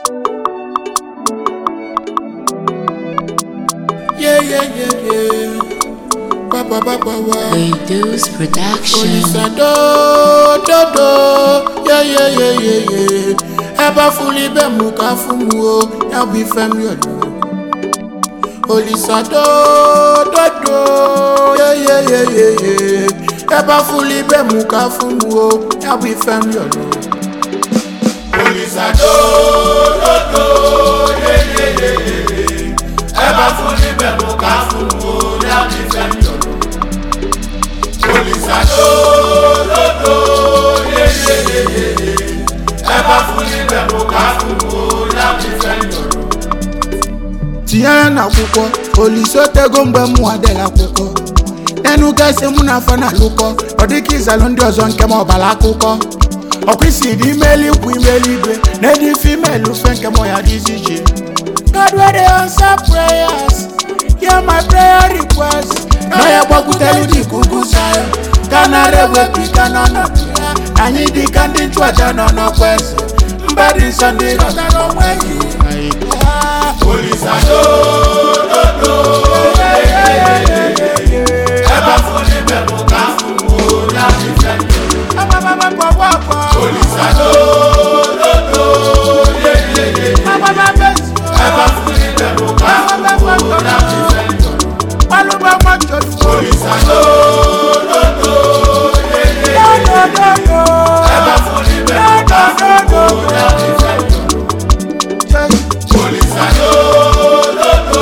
Yeah, yeah, yeah, yeah. Ba, ba, ba, ba, ba. Reduce production. Olisa do, do, do. Yeah, yeah, yeah, yeah, yeah. Ẹ bá fúnni bẹ́ẹ̀ mú ká fún mu o, yá bí fẹ́mi ọ̀dọ́. Olisa do, do, do. Yeah, yeah, yeah, yeah, yeah. Ẹ bá fúnni bẹ́ẹ̀ mú ká fún mu o, yá bí fẹ́mi ọ̀dọ́. Olisa do, do, do. Yeah, yeah, yeah, yeah, yeah. Ẹ bá fúnni bẹ́ẹ̀ mú ká fún mu o, yá bí fẹ́mi ọ̀dọ́. Olisa do, do, do. Yeah, yeah, yeah, yeah, yeah. Ẹ bá fúnni bẹ́ẹ̀ mú ká fún mu o, yá bí fẹ́mi ọ̀dọ́. tinye ya n'akwụkwọ olise otego mgbe mụ adịghị akwụkwọ n'enu gasị mụ na afọ na-alụkọ ọ dịka ịzalụ ndị ọzọ nke m ọbara akụkọ ọkwa isi dị ime eluigwe ime eluigwe na edi female fe nke m ya dị iche iche God wey dey answer prayers hear my prayer request na ya gbakwutere dị ka ugwu Zion ka nara ewepụ ike n'ọnọdụ ya anyị dị ka ndị nchụaja nọ n'ọkwa eze mba dị nsọ ndị rọtara onwe gị Olisa do do do ẹ bá fún ní bẹ̀rù ká fún wo láti fẹ́ mi. Olisa do do do ẹ bá fún ní bẹ̀rù ká fún wo láti fẹ́ mi. Olisa do do do ẹ bá fún ní bẹ̀rù ká fún wo láti fẹ́ mi. Olisa do do do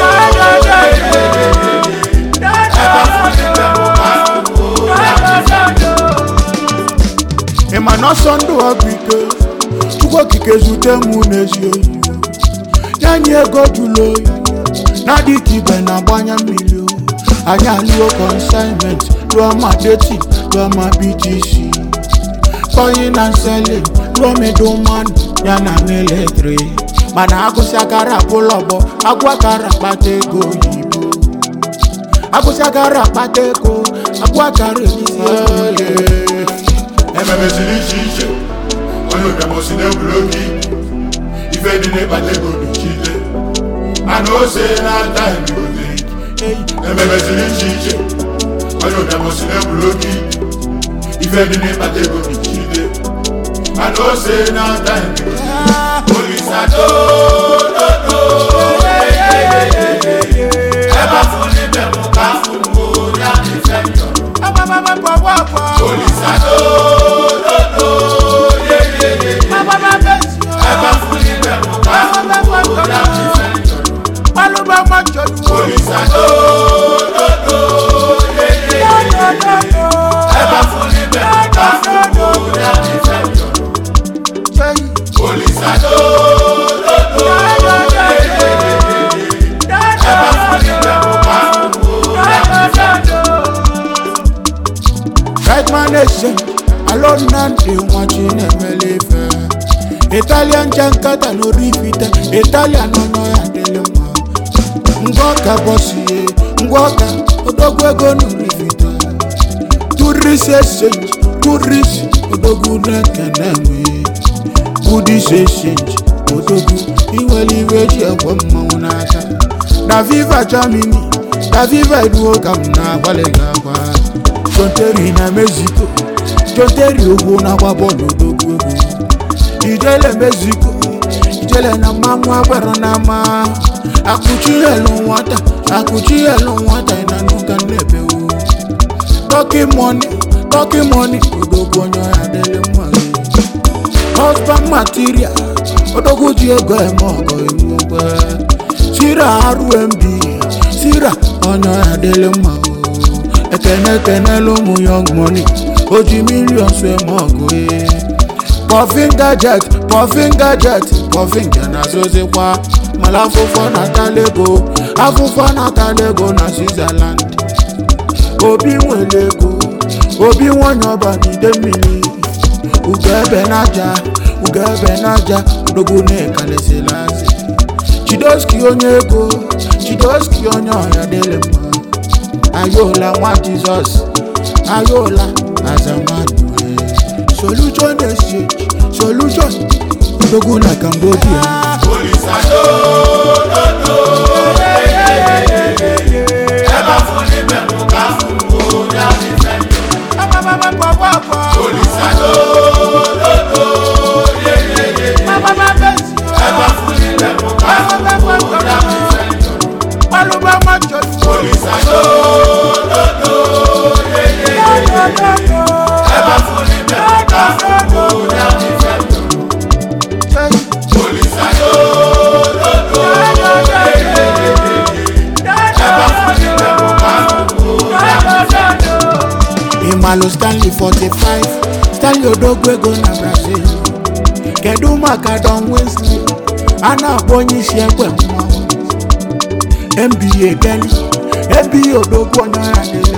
ẹ bá fún ní bẹ̀rù ká fún wo láti fẹ́ mi. ị ma na ọsọ ndụ ọgwụ ike chukwu okike zute mụ n'ezi oyi nye anyị ego jụrụ oyi na-adị ka ibe na-agbanye mmiri o anyị alụọ consignment rụọ ma deti rụọ ma btc kọyi na nsele rụọ middleman ya na militri mana agụsị akara abụla ọgbọ agwụ akara akpata ego oyibo agụsị akara akpata ego agwụ akara elizi ego ememeziri iche iche onye ụbịamosi na-egwuru oge ife dị n'ịkpata ego n'uchile mana ose na-ata ebigote ememeziri iche iche onye ụbịamosi na-egwuru oge ife dị n'ịkpata ego n'uchile mana ose na-ata ebigote olisa do do do ebe afọ n'ime mụ ka afọ mụ ya dị fe njọ olisa do do do ebe afọ n'ime mụ ka afọ mụ ya dị fe njọ olisa do do do ebe afọ n'ime mụ ka afọ mụ ya dị fe njọ olisa do do do ebe afọ n'ime mụ ka afọ mụ ya dị fe njọ. right man nation alone na ndị nwachi na-emele ife italian jankata n'orifite italian ọnọ ya dịlị mma ngwa ọka bọsie ngwa ọka odogwu ego n'orifite turis exchange turis odogwu na-ekene nwe budis exchange odogwu inwere iwe ji egwe mmanwụ n'aka na viva germany na viva iduo ka m na-agbalị gị agwa jonteri na mexico jonteri ogwu na-agba bọọlụ odogwu egwu ijele mexico ijele na mmanwụ agbara na ama akụchi elu nwata akụchi elu nwata ị na nuka nnebewu tọki mọni tọki mọni odogwu onye ọya dịrị mma gị husband material odogwu ji ego eme ọgọ iwu ogbe sira rmb sira onye ọya dịrị mma o ekene ekenela ụmụ young money o ji millions eme ọgụ ee pọfin gadget pọfin gadget pọfin ga na-azụzikwa mala afụfọ na-atala ego afụfọ na-atala ego na switzerland obi nwere ego obi nwanyị ọba n'ide mmiri ugo ebe n'aja ugo ebe n'aja odogwu na-ekalesịla azị chidoski onye ego chidoski onye ọya dịrị mma ayola nwa jizọs ayola azamanu solution exchange solution odogwu na cambodia Olùsàdó lódò ẹ bá fún níbẹ̀ mú ká fún o láti fẹ́ yọ. Olùsàdó lódò ẹ bá fún níbẹ̀ mú ká fún o láti fẹ́ yọ. Olùsàdó lódò ẹ bá fún níbẹ̀ mú ká fún o láti fẹ́ yọ. Olùsàdó lódò ẹ bá fún níbẹ̀ mú ká fún o láti fẹ́ yọ. Imalo Stanley 45 Stanley Odogwu ego na Brazil kedu maka Don Wesley a na-akpọ onye isi ekwe mmanwụ NBA Kenny NBA Odogwu onye ọya dịrị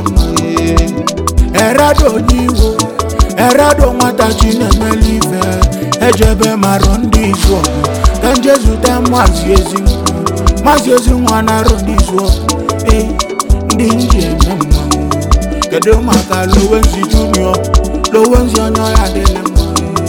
mma Erado onye iwo Erado nwata chi na-emeli ife ejebe marụ ndị izu ọgụ ka nje zute maazị ezi maazị ezi nwa na-arụ ndị izu ọgụ ee ndị nji eme mmanwụ kedu maka lowenzi junior lowenzi onye ọya dịrị mma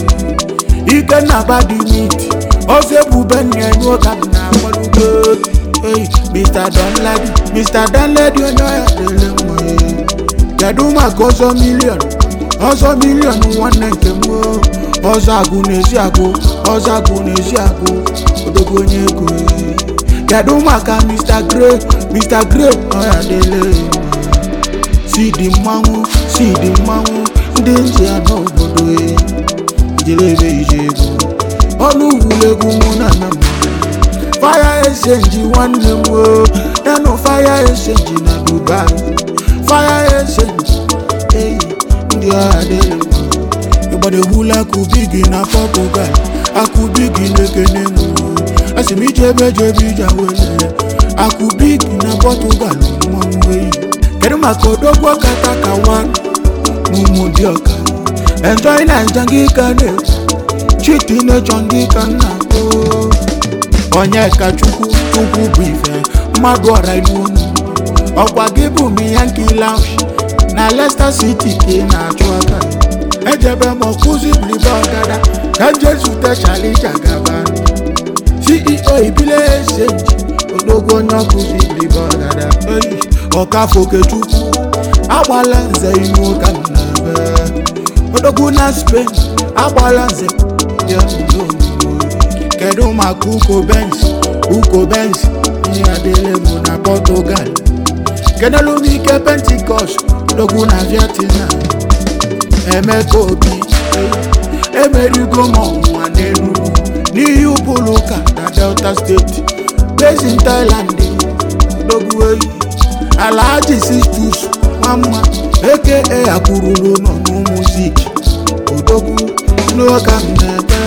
ikenna badimiti ofe bube nyenye ụka m na agbalugo ei mr donladi mr donladi onye ọya dịrị mma kedu maka ọzọ milion ọzọ milion nwanne nke m o. ọzọ agụ n'ezi agụ ọzọ agụ n'ezi agụ odogwu onye ego kedu maka mr gray mr gray ọya dịrị mma si dị mmanwụ si dị mmanwụ ndị ntị ya n'obodo e jelebe ije ego ọnụ wuru egwu mụ na na mmanwụ faya esenji nwanne m o yanụ faya esenji na dubai faya esenji eyi ndị agha dịrị mma ịgbada egbula akụbi gị na portugal akụbi gị na-ekene m o asị m ije ebe jebe ije wele akụbi gị na portugal mmanwụ eyi kedu maka odogwu kata ka nwa n'ụmụ dị ọka enjoy na nja gị ka na-ekwu chiti na-echọ ndị ka nna onye ka chukwu chukwu bụ ife mmadụ ọra n'unu ọkwa gị bụ miyanki lounge na Leicester City ka ị na-achụ aka ejebe m ọkụzi blibe ọgada ka nje zute Charlie Jagaba CEO ibile exchange odogwu onye ọkụzi blibe ọgada eyi ọkafọ okechukwu agbala nze inu ụka m na-ebe odogwu na Spain agbala nze ya n'udo kedu maka uko benz uko benz ihe adịle mụ na Portugal kedelu m ike pentikọst odogwu na Vietnam emeka obi emerigo m ọnwụnwa n'Enugu n'ihi ụbụrụ ụka na Delta steeti basin Thailand odogwu eyi Alhaji Sistus Nwamma aka akwụrụrụ nọ n'umuzik odogwu n'oge m na-ete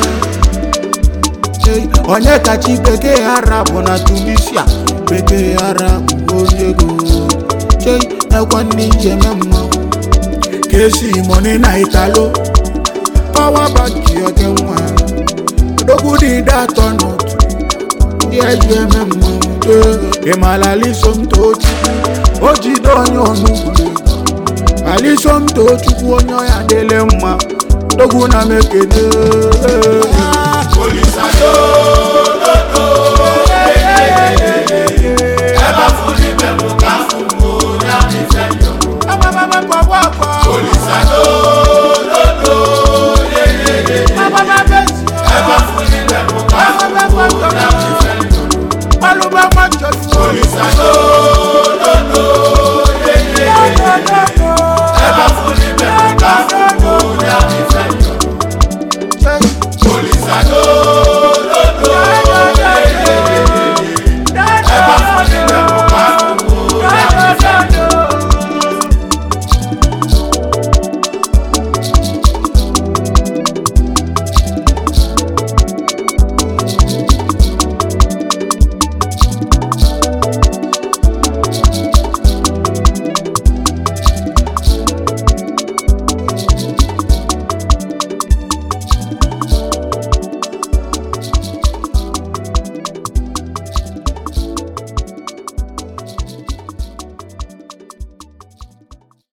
Ei, onye kachi bekee arabụ na Tunisia bekee arabụ onye ego chei ekwe ndị njem mmanwụ kesi moni na italo pawa banki oke nwa odogwu dị ide atọ n'otu ndị eji eme mmanwụ ịmala alisomtochukwu o jide onye onugbu alisomtochukwu onye ọya dịle mma odogwu na mekene Olùsàdó lódò ẹ bá fún níbẹ̀ mú ká fún o láti fẹ́ yọ. Olùsàdó lódò ẹ bá fún níbẹ̀ mú ká fún o láti fẹ́ yọ. Olùsàdó lódò ẹ bá fún níbẹ̀ mú ká fún o láti fẹ́ yọ. Olùsàdó